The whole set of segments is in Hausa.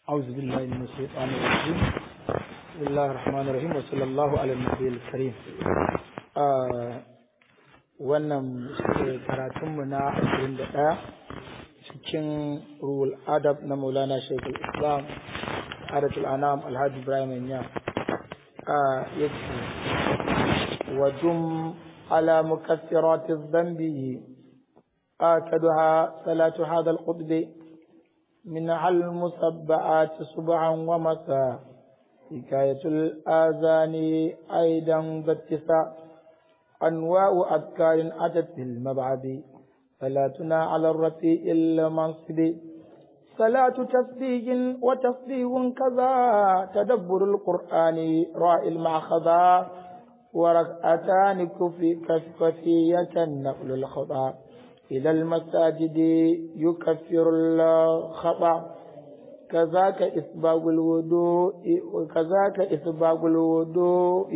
أعوذ بالله من الشيطان الرجيم بسم الله الرحمن الرحيم وصلى الله على النبي الكريم wannan karatunmu na 21 cikin ruhul adab na maulana shekul islam adatul anam alhaji ibrahim ya yake wajum ala mukaffirati dhanbi آكدها صلاة هذا القطب منها المسبعات صبحا ومساء حكاية الآذان أيضا باتساء أنواع أذكار أتت في المبعد صلاتنا على الرفيع المنصب صلاة تسبيح وتصديق كذا تدبر القرآن راء المعخذا وركعتان كفي كفية نقل الخطأ إلى المساجد يكفر الخطأ كذاك إسباغ الوضوء وكذاك إسباغ الوضوء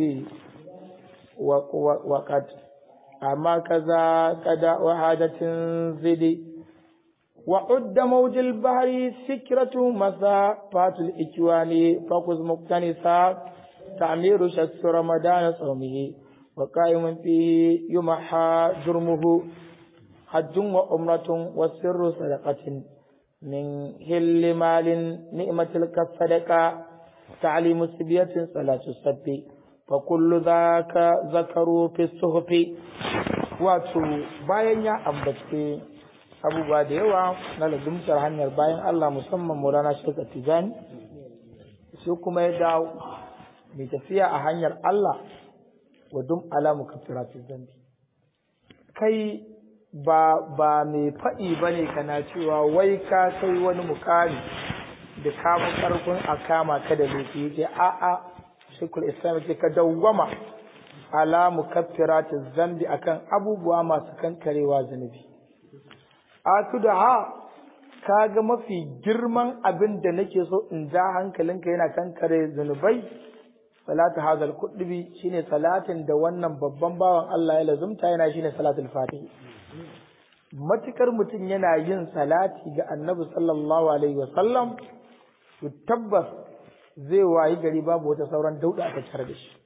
وقد أما كذا كدا وحاجة زدي وعد موج البحر فكرة مسافات الإكوان فقز مقتنسا تعمير شخص رمضان صومه وقائم فيه يمحى جرمه حج وعمرة والسر صدقة من هل مال نعمة الكصدقة تعليم سبية صلاة السب فكل ذاك ذكروا في الصحف wato bayan ya ambace abubuwa da yawa na lazumtar hanyar bayan Allah musamman Maulana Sheikh Tijani sai kuma ya dawo mai tafiya a hanyar Allah wa dum alamu kafiratu zambi kai ba ba mai faɗi ba ne kana cewa wai ka kai wani mukami da ka fi ƙarfin a kama ka da laifi ce a'a shekul islam ce ka dawwama ala mukaffirati zambi akan abubuwa masu kankarewa zunubi atu da ha kaga mafi girman abin da nake so in ja hankalinka yana kankare zunubai salatu hazal kudubi shine salatin da wannan babban bawan Allah ya lazumta yana shine salatul fatih matukar mutum yana yin salati ga annabi sallallahu alaihi wasallam to tabbas zai wayi gari babu wata sauran dauda a tare da shi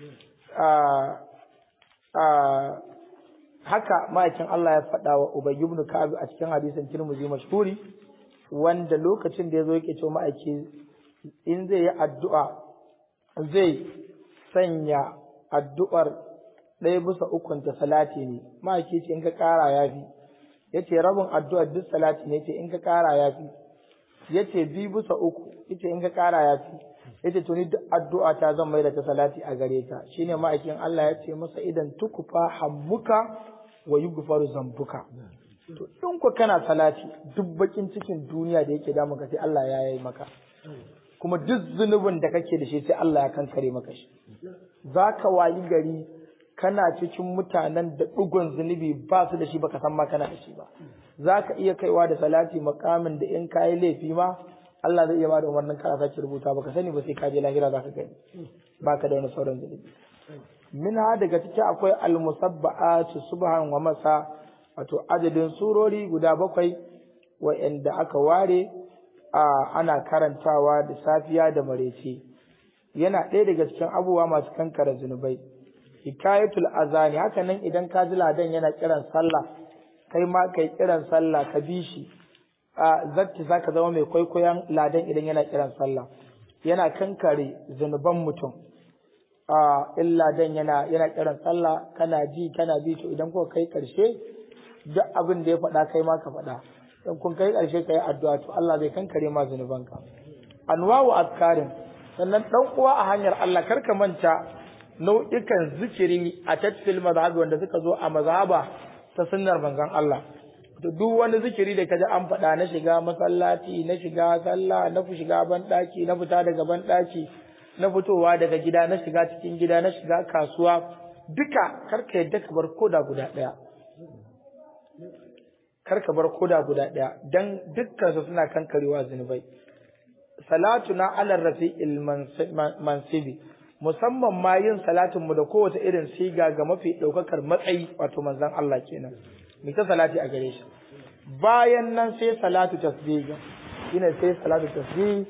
haka ma'aikin Allah ya faɗa wa Ubay ibn Ka'ab a cikin hadisin Tirmidhi mashhuri wanda lokacin da yazo yake cewa ma'aiki in zai yi addu'a zai sanya addu'ar ɗaya bisa ukun ta salati ne ma'aiki ce in ka ƙara yafi yace rabin addu'ar duk salati ne yace in ka ƙara yafi yace bi bisa uku yace in ka ƙara yafi yace to ni duk addu'a ta zan mai da ta salati a gare ta shine ma'aikin Allah ya ce masa idan tukufa hammuka wa yughfaru zambuka to in ku kana salati duk bakin cikin duniya da yake damu ka sai Allah ya yi maka kuma duk zunubin da kake da shi sai Allah ya kankare maka shi zaka wayi gari kana cikin mutanen da ɗigon zunubi ba su da shi baka san ma kana da shi ba za ka iya kaiwa da salati makamin da in kayi laifi ma Allah zai iya bada umarnin kana sake rubuta baka sani ba sai ka je lahira za ka gani baka da wani sauran zunubi minha daga ciki akwai almusabba'atu subhan wa masa wato adadin surori guda bakwai wa'anda aka ware a ana karantawa da safiya da marece yana ɗaya daga cikin abubuwa masu kankara zunubai hikayatul azani haka nan idan ka ji ladan yana kiran sallah kai ma kai kiran sallah ka bi shi a zatti zaka zama mai kwaikwayon ladan idan yana kiran sallah yana kankare zunuban mutum a in ladan yana yana kiran sallah kana ji kana bi to idan kuka kai karshe duk abin da ya faɗa kai ma ka faɗa in kun kai karshe kai addu'a to Allah zai kankare ma zunubanka anwa'u azkarin sannan dan uwa a hanyar Allah karka manta nau'ikan zikiri a tatfil mazhabi wanda suka zo a mazhaba ta sunnar manzon Allah to duk wani zikiri da kaji an faɗa na shiga masallaci na shiga sallah na shiga banɗaki na fita daga banɗaki na fitowa daga gida na shiga cikin gida na shiga kasuwa duka karka yadda ka bar koda guda ɗaya karka bar koda guda ɗaya dan dukkan su suna kankarewa zunubai salatu na alar rafi'il mansibi musamman ma yin salatin mu da kowace irin siga ga mafi ɗaukakar matsayi wato manzon Allah kenan mu ta salati a gare shi bayan nan sai salatu tasbih shine sai salatu tasbih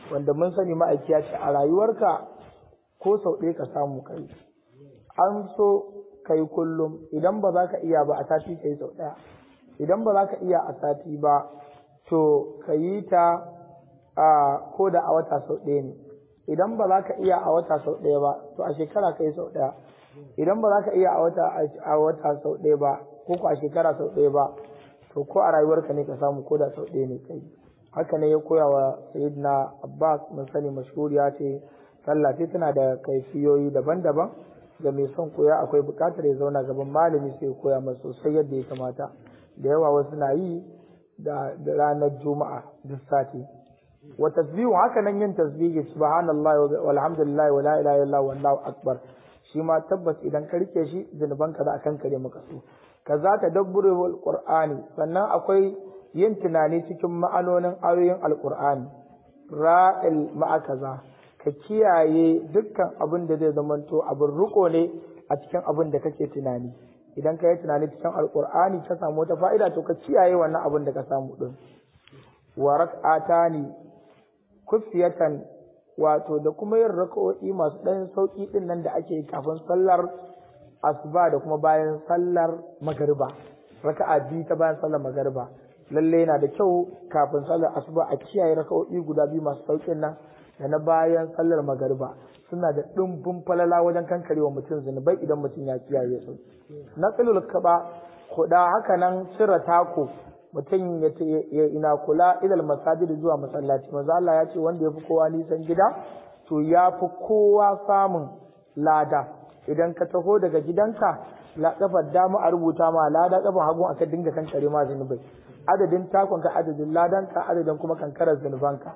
wanda mun sani ma'aiki ya ce a rayuwarka ko sau ɗaya ka samu kai an so kai kullum idan ba za ka iya ba a sati ka yi sau ɗaya idan ba za ka iya a sati ba to ka yi ta a ko da a wata sau ɗaya ne idan ba za ka iya a wata sau ɗaya ba to a shekara ka yi sau ɗaya idan ba za ka iya a wata a wata sau ɗaya ba ko ko a shekara sau ɗaya ba to ko a rayuwarka ne ka samu ko da sau ɗaya ne kai haka ne ya koya wa sayyidina abbas mun sani mashhuriya ce sallah ce tana da kaifiyoyi daban-daban ga mai son koya akwai buƙatar ya zauna gaban malami sai ya koya masa sosai yadda ya kamata da yawa wasu na yi da ranar juma'a duk sati wa tasbihu haka nan yin tasbihi subhanallahi walhamdulillahi wala ilaha illallah wallahu akbar shi ma tabbas idan ka rike shi zunubanka za a kankare maka su kaza ta dabburul qur'ani sannan akwai yin tunani cikin ma'anonin ayoyin alqur'ani ra'il ma'a kaza ka kiyaye dukkan abin da zai zamanto abin riko ne a cikin abin da kake tunani idan ka yi tunani cikin alqur'ani ka samu wata fa'ida to ka kiyaye wannan abin da ka samu din wa rak'atani kufiyatan wato da kuma yin raka'o'i masu ɗan sauƙi ɗin nan da ake kafin sallar asuba da kuma bayan sallar magariba raka'a biyu ta bayan sallar magariba lalle yana da kyau kafin sallar asuba a kiyaye raka'o'i guda biyu masu sauƙin nan da na bayan sallar magariba suna da ɗumbin falala wajen kankarewa mutum zunubai idan mutum ya kiyaye su na tsilul kaba kuɗa haka nan cire tako mutum ya ina kula ilal masajid zuwa masallaci manzo Allah ya ce wanda yafi kowa nisan gida to yafi kowa samun lada idan ka taho daga gidanka la kafar dama a rubuta ma lada kafar hagu aka dinga kankare ma zunubai adadin takon ka adadin ladan ka adadin kuma kankarar zunubanka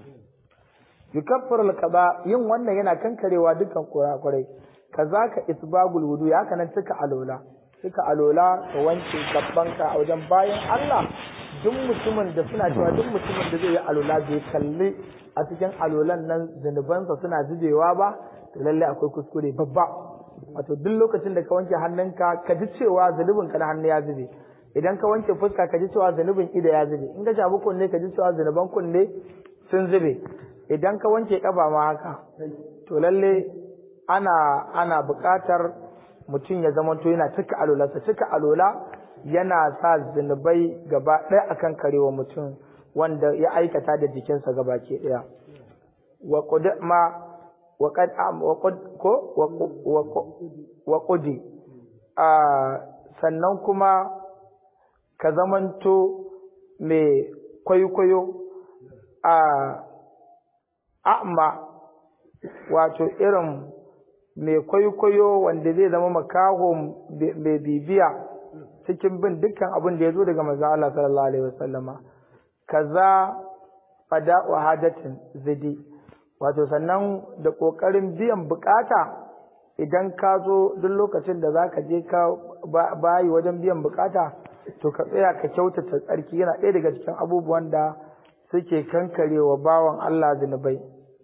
yukaffaru al yin wannan yana kankarewa dukkan kurakurai kazaka isbagul wudu ya kanan cika alola suka alola ka wanke gabbanka a wajen bayan Allah duk mutumin da suna cewa duk mutumin da zai yi alola bai kalli a cikin alolan nan zunubansa suna zubewa ba to lalle akwai kuskure babba wato duk lokacin da ka wanke hannunka ka ji cewa zunubin ka na hannu ya zube idan ka wanke fuska ka ji cewa zunubin ido ya zube in ka shafi kunne ka ji cewa zunuban kunne sun zube idan ka wanke kafa ma haka to lalle ana ana buƙatar mutum ya zama to yana cika alolarsa cika alola yana sa zunubai gaba ɗaya akan karewa mutum wanda ya aikata da jikinsa gaba ke ɗaya wa ma wa qad wa ko wa qudi sannan kuma ka zamanto mai kwaikwayo a a'ma wato irin mai kwaikwayo wanda zai zama makaho mai bibiya cikin bin dukkan abin da ya zo daga maza Allah sallallahu alaihi wasallama kaza fada wa hadatin zidi wato sannan da kokarin biyan bukata idan ka zo duk lokacin da za ka je ka bayi wajen biyan bukata to ka tsaya ka kyautata tsarki yana ɗaya daga cikin abubuwan da suke kankarewa bawan Allah zunubai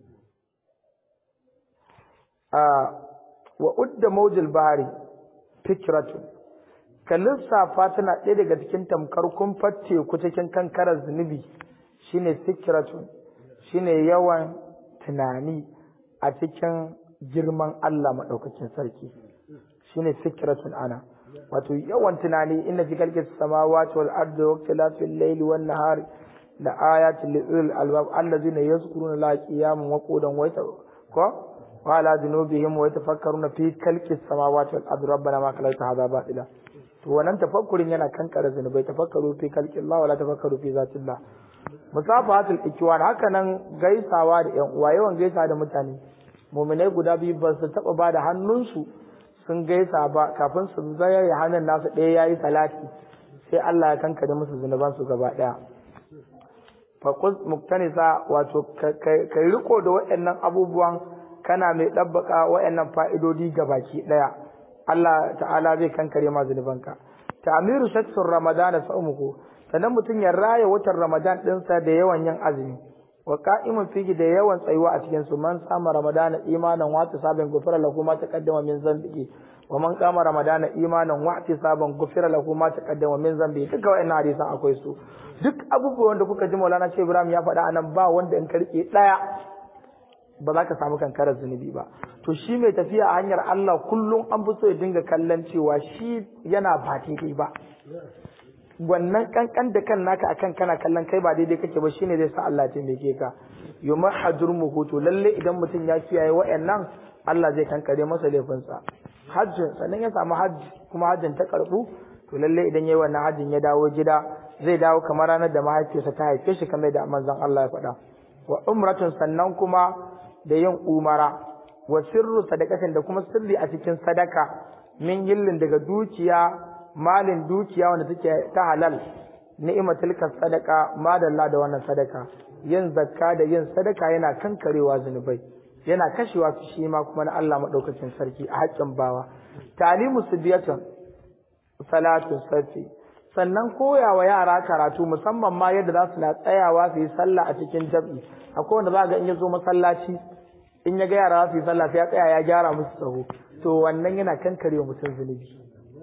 wa udda mawjil bahari fikratu ka lissafa tana ɗaya daga cikin tamkar kumfar teku cikin kankarar zunubi shine fikratu shine yawan tunani a cikin girman Allah maɗaukakin sarki shine fikratun ana wato yawan tunani inna fi khalqis samawati wal ardi wa ikhtilafil layli wan nahari la ayatin li ulil albab allazina yazkuruna la qiyaman wa qu'udan wa ko وعلى ذنوبهم ويتفكرون في خلق السماوات والارض ربنا ما خلقت هذا باطلا to wannan tafakkurin yana kankara zunubai tafakkaru fi khalqi Allah wala tafakkaru fi zati Allah musafahatul ikwan haka nan gaisawa da yan uwa yawan gaisa da mutane mu'minai guda biyu ba su taba ba da hannunsu sun gaisa ba kafin su zayar hannun nasu ɗaya yayi salati sai Allah ya kankare musu zunuban su gaba ɗaya faqus muktanisa wato kai riko da waɗannan abubuwan kana mai ɗabbaka waɗannan fa'idodi ga baki ɗaya Allah ta'ala zai kankare ma zunubanka ta'amiru shaksur ramadan sa'umuku sannan mutum ya raya watan ramadan ɗinsa da yawan yin azumi wa qa'imun fihi da yawan tsayuwa a cikin su man sama ramadan imanan wa sabin gufara lahu ma taqaddama min zambihi wa man qama ramadana imanan wa ihtisaban ghufira lahu ma taqaddama min zambi duka wa'annan hadisan akwai su duk abubuwan da kuka ji Maulana Shehu Ibrahim ya faɗa anan ba wanda in karke daya ba za ka samu kankarar zunubi ba to shi mai tafiya a hanyar Allah kullum an fi so ya dinga kallon cewa shi yana ba daidai ba wannan kankan da kan naka akan kana kallon kai ba daidai kake ba shine zai sa Allah ya taimake ka yumar hajurmuhu to lalle idan mutum ya kiyaye wa'annan Allah zai kankare masa laifinsa hajjin sannan ya samu hajji kuma hajjin ta karbu to lalle idan yayi wannan hajjin ya dawo gida zai dawo kamar ranar da mahaifiyarsa ta haife shi kamar da manzon Allah ya faɗa wa umratun sannan kuma da yin umara wa sirru sadakatin da kuma sirri a cikin sadaka min yillin daga dukiya malin dukiya wanda take ta halal ni'matul sadaka madalla da wannan sadaka yin zakka da yin sadaka yana kankarewa zunubai yana kashewa shi ma kuma na Allah madaukakin sarki a haƙƙin bawa talimu sibiyatun salatu safi sannan koyawa yara karatu musamman ma yadda za su na tsayawa su yi sallah a cikin jam'i akwai wanda za ga in ya zo masallaci in ya ga yara su yi sallah sai ya tsaya ya gyara musu tsaho to wannan yana kankarewa mutum zunubi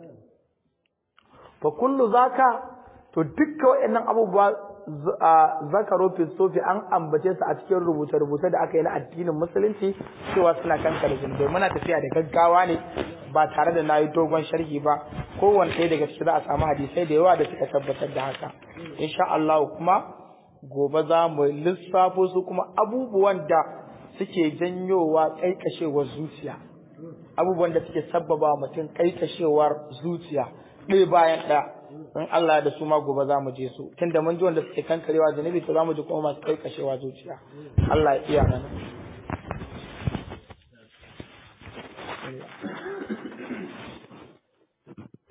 fa kullu zaka to dukkan waɗannan abubuwa zakaro fi sofi an ambace su a cikin rubuce-rubuce da aka yi na addinin musulunci cewa suna kankare zunubai muna tafiya da gaggawa ne ba tare da na yi dogon sharhi ba kowane ɗaya daga cikin za a samu hadisai da yawa da suka tabbatar da haka insha Allah kuma gobe za mu lissafo su kuma abubuwan da suke janyowa kaikashewar zuciya abubuwan da suke sabbaba mutum kaikashewar zuciya ɗaya bayan ɗaya in Allah da su ma gobe za mu je su tunda mun ji wanda suke kankarewa zunubi to za mu ji kuma masu kaikashewa zuciya Allah ya iya mana